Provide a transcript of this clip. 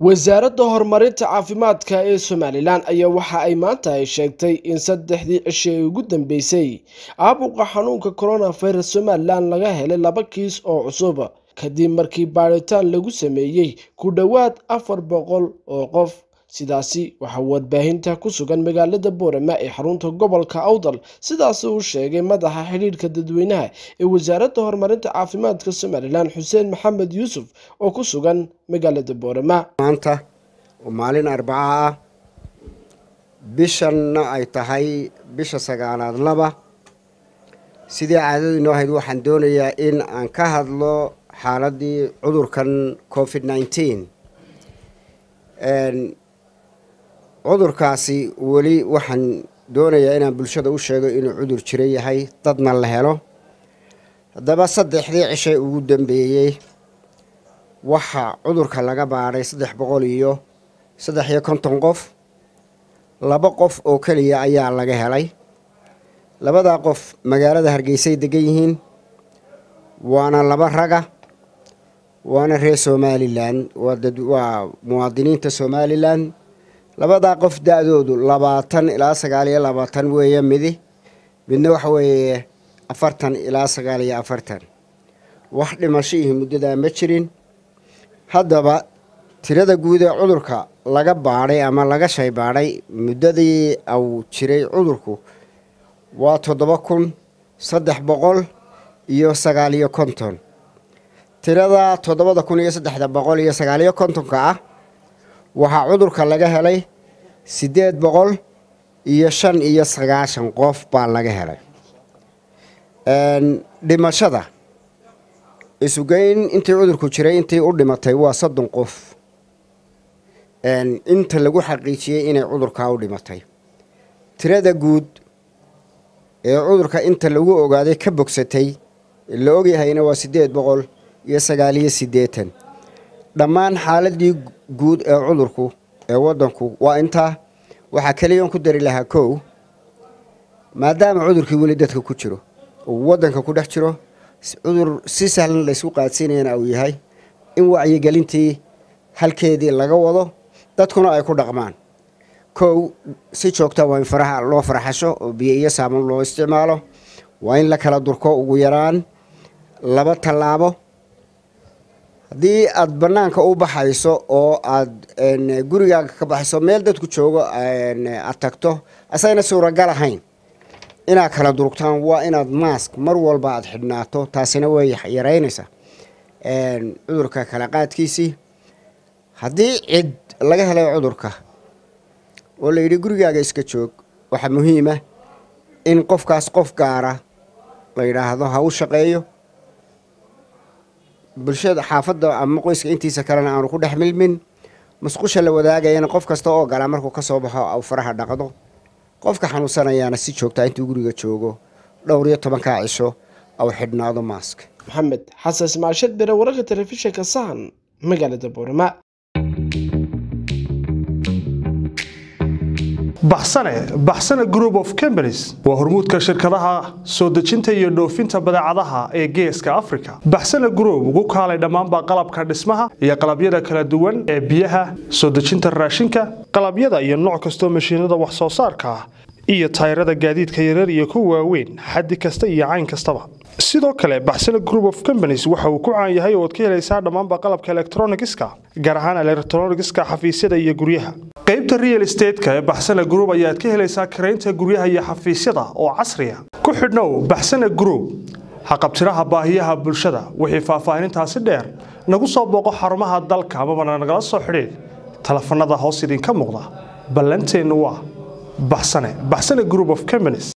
wasaaradda horumarinta caafimaadka ee somalilan ayaa waxa ay maanta ay sheegtay in saddexdii cisho ee ugu dambeysay caabuqa xanuunka coronavirus somalilan laga helay laba kiis oo cusub kadib markii baadhitaan lagu sameeyey ku dhowaad afar boqol oo qof sidaasi waxaa warbaahinta ku sugan magaalada boorama ee xarunta gobolka awdal sidaasi uu sheegay madaxa xidhiidhka dadweynaha ee wasaaradda horumarinta caafimaadka somalilan xuseen maxamed yuusuf oo ku sugan magaalada boorama maanta oo maalin arbaca ah bishanna ay tahay bisha sagaalaad laba sidii caadadu inoo ahayd waxaan doonayaa in aan ka hadlo xaaladii cudurkan covid nineteen cudurkaasi weli waxaan doonayaa inaan bulshada u sheego inuu cudur jiro yahay dadna la helo haddaba saddexdii cishay ugu dambeeyey waxaa cudurka laga baadhay saddex boqol iyo saddex iyo konton qof laba qof oo keliya ayaa laga helay labadaa qof magaalada hargeysay degan yihiin waana laba raga waana reer somalilan waa muwaadiniinta somalilan labadaa qof da-doodu labaatan ilaa sagaal iyo labaatan weeye midi midna waxa weeye afartan ilaa sagaal iyo afartan wax dhimashihii muddadaa ma jirin haddaba tirada guud ee cudurka laga baadhay ama laga shay baadhay muddadii uu jiray cudurku waa toddoba kun saddex boqol iyo sagaal iyo konton tirada toddobada kun iyo saddexda boqol iyo sagaal iyo kontonka ah waxaa cudurka laga helay siddeed boqol iyo shan iyo sagaashan qof baa laga helay dhimashada isugeyn intii cudurku jiray intii u dhimatay waa soddon qof inta lagu xaqiijiyey inay cudurkaa u dhimatay tirada guud ee cudurka inta lagu ogaaday ka bogsatay la ogyahayna waa siddeed boqol iyo sagaal iyo siddeetan dhammaan xaaladii guud ee cudurku ee waddanku waa intaa waxaa keliyan ku dari lahaa kow maadaama cudurkii weli dadka ku jiro uu waddanka ku dhex jiro cudur si sahlan laysku qaadsiinayana uu yahay in wacyigelintii halkeedii laga wado dadkuna ay ku dhaqmaan kow si joogta waa in faraha loo farxasho oo biyo iyo saaman loo isticmaalo waa in la kala durko ugu yaraan laba tallaabo haddii aad bannaanka u baxayso oo aad gurigaaga ka baxayso meel dadku joogo aad tagto asagna suuragal ahayn inaad kala durugtaan waa inaad maask mar walba aad xidhnaato taasina way yaraynaysaa cudurka kala qaadkiisii haddii cid laga helay cudurka oo la yidhi gurigaaga iska joog waxaa muhiima in qofkaas qof gaara la yidhaahdo ha u shaqeeyo bulshada xaafadda ama qoyska intiisa kalena aanu ku dhex milmin musqusha la wadaagayana qof kasta oo gala markuu ka soo baxo au faraha dhaqdo qofka xanuunsanayaana si joogtaa intuu guriga joogo dhowr iyo tobankaa cisho au xidhnaado maask maxamed xasan ismaashad bere wararka telefishinka sahan magaalada boorama baxsane baxsane group of companies waa hormuudka shirkadaha soo dejinta iyo dhoofinta badeecadaha ee geeska africa baxsane group ugu kaalay dhammaanba qalabka dhismaha iyo qalabyada kala duwan ee biyaha soo dejinta raashinka qalabyada iyo nooc kastoo mashiinada wax soo saarka ah iyo tayrada gaadiidka yarar iyo kuwa waaweyn xaddi kasta iyo cayn kastaba sidoo kale baxsane group of companies waxa uu ku caan yahay oo ad ka helaysaa dhammaanba qalabka elektronigiska gaar ahaan elektronigiska xafiisyada iyo guryaha qaybta real estateska ee baxsane group ayaad ka helaysaa karaynta guryaha iyo xafiisyada oo casriya ku xidhnow baxsane group haqabtiraha baahiyaha bulshada wixii faahfaahinintaasi dheer nagu soo booqo xarumaha dalka amabana nagala soo xidhiid telefanada hoos idinka muuqda ballanteennu waa baxsane baxsane group of companies